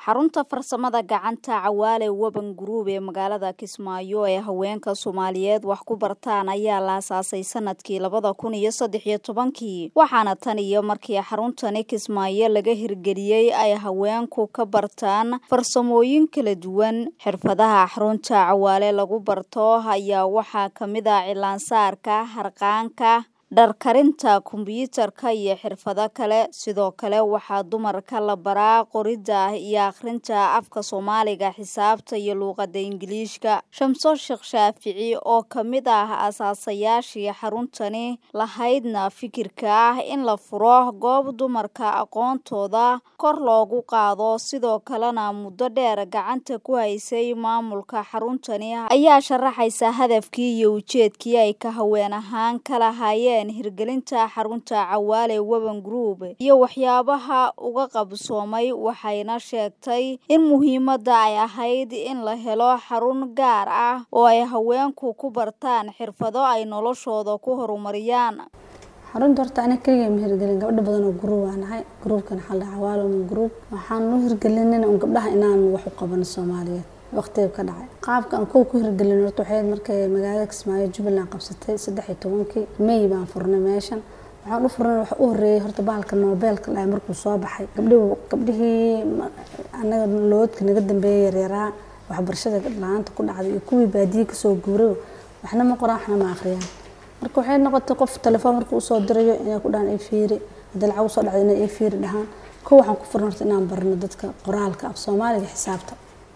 xarunta farsamada gacanta cawaale weban guruub ee magaalada kismaayo ee haweenka soomaaliyeed wax ku bartaan ayaa la asaasay sanadkii labada kun iyo saddex iyo tobankii waxaana tan iyo markii xaruntani kismaayo laga hirgeliyey ay haweenku ka bartaan farsamooyin kala duwan xirfadaha xarunta cawaale lagu barto ayaa waxaa kamid ah cilaansaarka harqaanka dharkarinta kombyuutarka iyo xirfado kale sidoo kale waxaa dumarka la baraa qoridda iyo akhrinta afka soomaaliga xisaabta iyo luuqada ingiliishka shamso sheekh shaafici oo kamid ah asaasayaashii xaruntani lahaydna fikirka ah in la furo goob dumarka aqoontooda kor loogu qaado sidoo kalena muddo dheer gacanta ku haysay maamulka xaruntani ayaa sharaxaysa hadafkii iyo ujeedkii ay ka haween ahaan ka lahaayeen hirgelinta xarunta cawaale weban group iyo waxyaabaha uga qabsoomay waxayna sheegtay in muhiimadda ay ahayd in la helo xarun gaar ah oo ay haweenku ku bartaan xirfado ay noloshooda ku horumariyaan xarunta horta aniga keliga ma hirgelin gabdho badan oo gruub aan nahay gruubkan waxaa la cawaale weban group waxaan u hirgelinin un gabdhaha inaan wax u qabano soomaaliyeed waqtiga ka dhacay qaabka aan kow ku hirgelin horta waxay markay magaalada kismaayo jubbaland qabsatay saddex iyo tobankii may baan furnay meeshan waxaan u furnay waxa u horreeyay horta bahalka noobeelka dhahay markuu soo baxay gabdhihi gabdhihii annaga loodka naga dambeeyay yaryaraa waxbarashada la-aanta ku dhacday iyo kuwii baadiye kasoo guuray waxna ma qoraan waxna ma akhriyaan marka waxay noqotay qof telefoon marka usoo dirayo inay ku dhahaan i fiiri haddii lacag usoo dhacday inay i fiiri dhahaan kow waxaan ku furnay horta inaan barno dadka qoraalka af soomaaliga xisaabta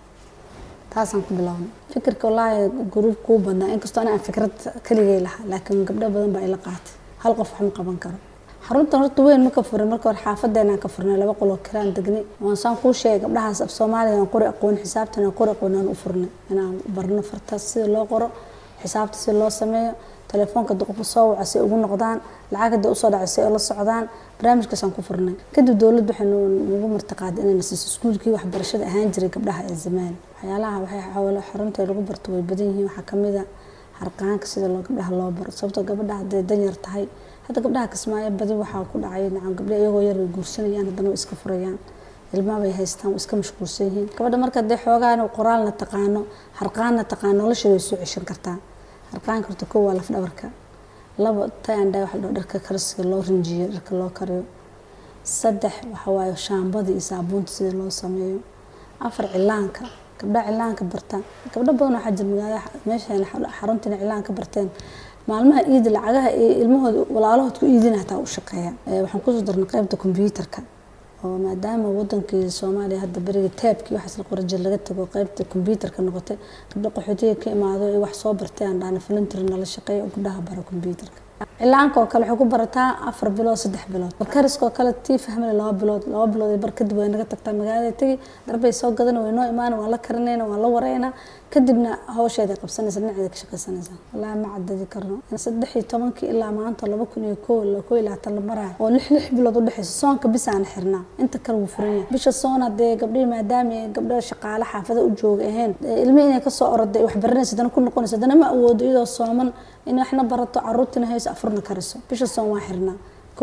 taasaan ku bilownay fikirka wallaahi gruub kuu badnaa inkastoo ana aan fikrad keligay lahaa laakiin gabdho badan baa ila qaatay hal qof wax ma qaban karo xaruntan horta weyn ma ka furin marka hore xaafadeenaan ka furnay laba qoloo kiraan degnay waan saan kuu sheegay gabdhahaas af soomaaliga aan qori aqoon xisaabtan aan qori aqoon aan u furnay inaan barno fartaas sida loo qoro xisaabta sida loo sameeyo telefoonka duqofa soo waca si ugu noqdaan lacag hadda usoo dhacay si la socdaan barnaamijkaasaan ku furnay kadib dowladda waxay nagu martiqaaday inayna siiso iskuulkii waxbarashada ahaan jiray gabdhaha ee zamaan waxyaalaha waxay xawalo xarunta lagu barto way badan yihiin waxaa kamid a harqaanka sida loo gabdhaha loo baro sababtoo gabadha hadday danyar tahay hadda gabdhaha kismaayo badi waxaa ku dhacay nacam gabdha iyagoo yar way guursanayaan haddana way iska furayaan ilmaha bay haystaan way iska mashquulsan yihiin gabadha marka hadday xoogaan qoraalna taqaano harqaanna taqaano nolosha way soo ceshan kartaa harqaanka horta kow waa laf dhabarka labo tayandha waxa la dharka karsiga loo rinjiyo dharka loo kariyo saddex waxa waaye shaambada iyo saabuunta sida loo sameeyo afar cilaanka gabdhaha cilaanka bartaan gabdho badan waxaa jira magaalada meeshan xaruntina cilaanka barteen maalmaha iida lacagaha ee ilmahooda walaalahood ku iidina hataa u shaqeeya waxaan kusoo darnay qaybta kombyuutarka oo maadaama wadankii soomaaliya hadda beriga taabkii waxaas la qoran jir laga tago qaybta kombyuutarka noqotay gabdho qaxootiga ka imaado ee wax soo bartay aan dhahna filintiri nala shaqeeyo oo gabdhaha bara kombyuutarka cilaanka oo kale waxay ku barataa afar bilood saddex bilood barkariska oo kale tii fahmale laba bilood laba bilood bar kadib way naga tagtaa magaalada tegi darbay soo gadan way noo imaan waan la karinayna waan la warayna kadibna hawsheeda qabsanaysa dhinaceeda ka shaqaysanaysa wallaahi ma cadadi karno saddex iyo tobankii ilaa maanta laba kun iyo kow kow iyo labaatan la maraayo oo lix lix bilood u dhexeysa soonka bis aan xirnaa inta kale wuu furan yahay bisha soon hadee gabdhihii maadaama gabdho shaqaale xaafada u jooga ahayn ilmihi inay kasoo oroday wax baranaysa haddana ku noqonaysa haddana ma awoodo iyadoo sooman in waxna barato caruurtina hayso afurna kariso bisha soon waa xirnaa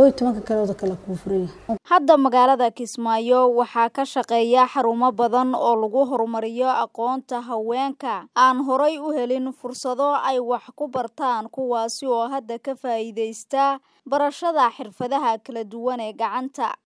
hadda magaalada kismaayo waxaa ka shaqeeya xarumo badan oo lagu horumariyo aqoonta haweenka aan horay u helin fursado ay wax ku bartaan kuwaasi oo hadda ka faa'iidaysta barashada xirfadaha kala duwan ee gacanta